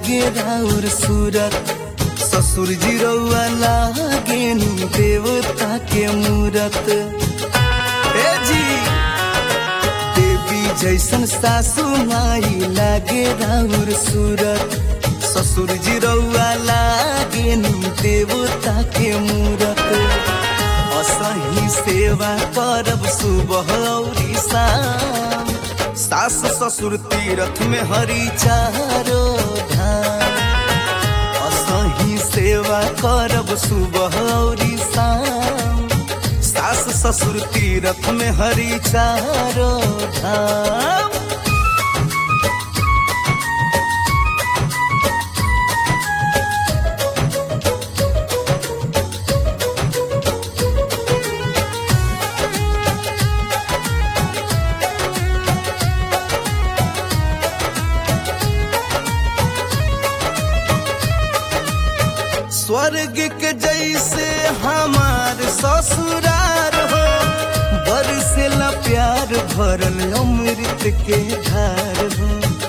लागे राउर सूरत ससुर जी रउआ लागे नु देवता के मूरत ए जी देवी जैसन सासू माई लागे राउर सूरत ससुर जी रउआ लागे नु देवता के मूरत असही सेवा करब सुबह औरी शाम सास ससुर तीरथ में हरी चारो धाम असही सेवा करब सुबह औरी शाम सास ससुर तीरथ में हरी चारो धाम स्वर्ग के जैसे हमार ससुरार हो बरसेला प्यार भरल अमृत के धार हो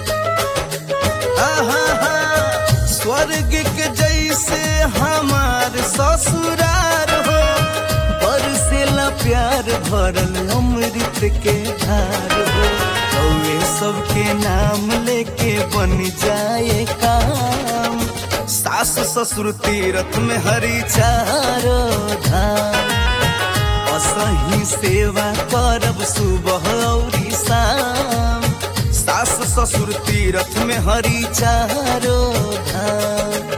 आहा स्वर्ग के जैसे हमार ससुरार हो बरसेला प्यार भरल अमृत के धार हो कौए सबके नाम लेके बन जाए काम सास ससुर तीरथ में हरी चारो धाम असही सेवा करब सुबह औरी शाम सास ससुर तीरथ में हरी चारो धाम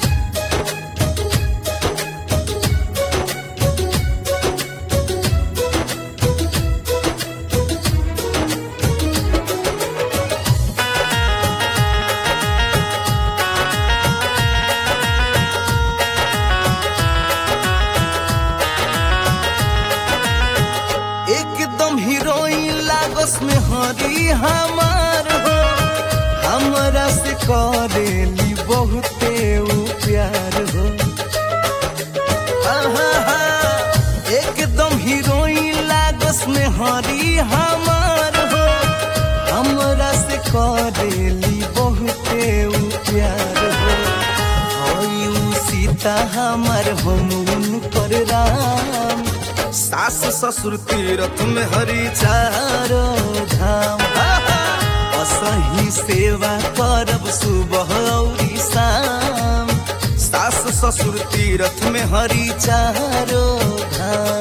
एकदम हीरोइन लागस में हरी हमार हो हमरा से करेली बहुते उ प्यार हो आहा, एकदम हीरोइन लागस में हरी हमार हो हमरा से करेली बहुते उ प्यार हो हई उ सीता हमर हम पर राम सास ससुर तीरथ में हरी चारो धाम असही सेवा करब सुबह औरी शाम सास ससुर तीरथ में हरी चारो धाम